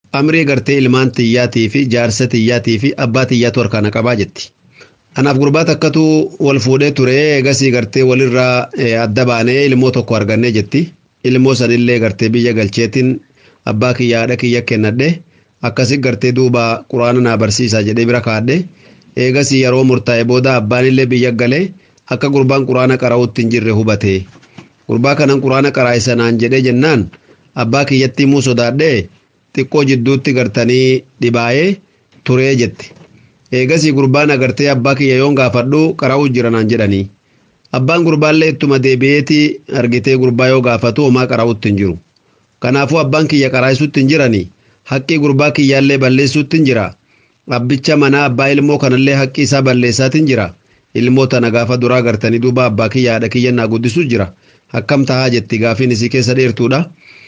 amrii gartee ilmaan tiyyaatii fi jaarsa tiyyaatii fi abbaa tiyyaatu harkaana qabaa jetti. Anaaf gurbaa takkatu wal fuudhee ture eegasii gartee walirraa adda baanee ilmoo tokko argannee jetti. Ilmoo sanillee gartee biyya galcheetiin abbaa kiyya haadha kiyya kennadhe akkasi gartee duuba quraana naa barsiisaa jedhee bira kaadhe eegasii yeroo murtaa'e booda abbaanillee biyya galee akka gurbaan quraana qara'uutti hin jirre hubate. Gurbaa kanan quraana qaraa'e sanaan jedhee jennaan abbaa kiyyatti himuu sodaadhee xiqqoo jidduutti gartanii dhibaayee turee jetti. Eegasii gurbaan agartee abbaa kiyya yoon gaafadhu qara'uu jira naan jedhanii. Abbaan gurbaallee ittuma deebi'eeti argitee gurbaa yoo gaafatu homaa qara'uutti hin jiru. Kanaafuu abbaan kiyya qaraa'isuutti hin jiranii haqqii gurbaa kiyyaallee balleessuutti hin jira. Abbicha manaa abbaa ilmoo kanallee haqqii isaa balleessaatti hin jira. Ilmoo tana gaafa duraa gartanii duuba abbaa kiyya haadha kiyya naa guddisuu jira. Akkam tahaa jetti gaafiin isii keessa dheertuudha.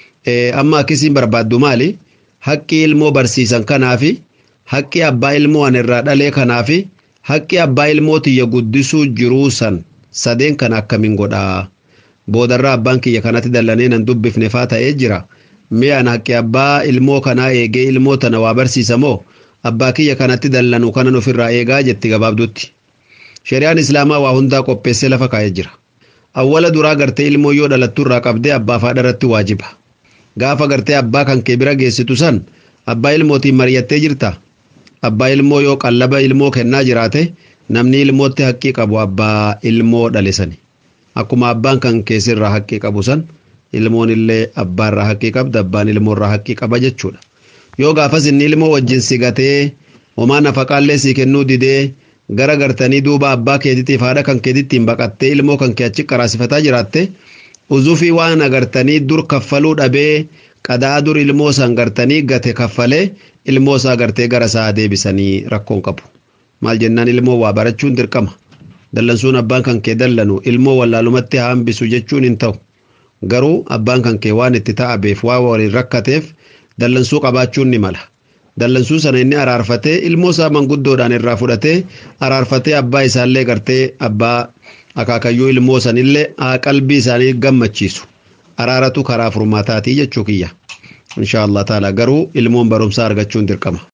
Amma akkisiin barbaaddu maali? Haqqii ilmoo barsiisan kanaafi haqqii abbaa ilmoo an irraa dhalee kanaafi haqqii abbaa ilmoo tiyya guddisuu jiruu san sadeen kana akkamiin godhaa? Boodarraa abbaan kiyya kanatti dallanee nan dubbifne faa ta'ee jira. Mi'aan haqqi abbaa ilmoo kanaa eegee ilmoo tana waa barsiisa moo abbaa kiyya kanatti dallanu kanan ofirraa eegaa jetti gabaabdutti. Shari'aan Islaamaa waa hundaa qopheessee lafa kaa'ee jira. Awwala duraa gartee ilmoo yoo dhalattu irraa qabdee abbaaf haadha irratti waajiba. Gaafa gartee abbaa kan kee bira geessitu san abbaa ilmootiin mari'attee jirta. Abbaa ilmoo yoo qallaba ilmoo kennaa jiraate namni ilmootti haqqii qabu abbaa ilmoo dhale sani. Akkuma abbaan kan keessirraa haqqii qabu san ilmoon illee abbaarraa haqqii qabda abbaan ilmoorraa haqqii qaba jechuudha. Yoo gaafas inni ilmoo wajjin si gatee homaa nafaqaallee si kennuu didee gara gartanii duuba abbaa keetiitiif haadha kan keetittiin baqattee ilmoo kan kee achi qaraasifataa jiraatte uzufii waan agartanii dur kaffaluu dhabee qadaa dur ilmoo san gartanii gate kaffalee ilmoo isaa gartee gara isaa deebisanii rakkoon qabu. Maal jennaan ilmoo waa barachuun dirqama. Dallansuun abbaan kan kee dallanu ilmoo wallaalumatti hambisu jechuun hin ta'u. Garuu abbaan kan kee waan itti ta'abeef waa waliin rakkateef dallansuu qabaachuun ni mala. dallansuu sana inni araarfatee ilmoo isaa manguddoodhaan irraa fudhatee araarfatee abbaa isaallee gartee abbaa akaakayyuu ilmoo sanillee qalbii isaanii gammachiisu araaratu karaa furmaataatii jechuu kiyya insha Allah taala garuu ilmoon barumsaa argachuun dirqama.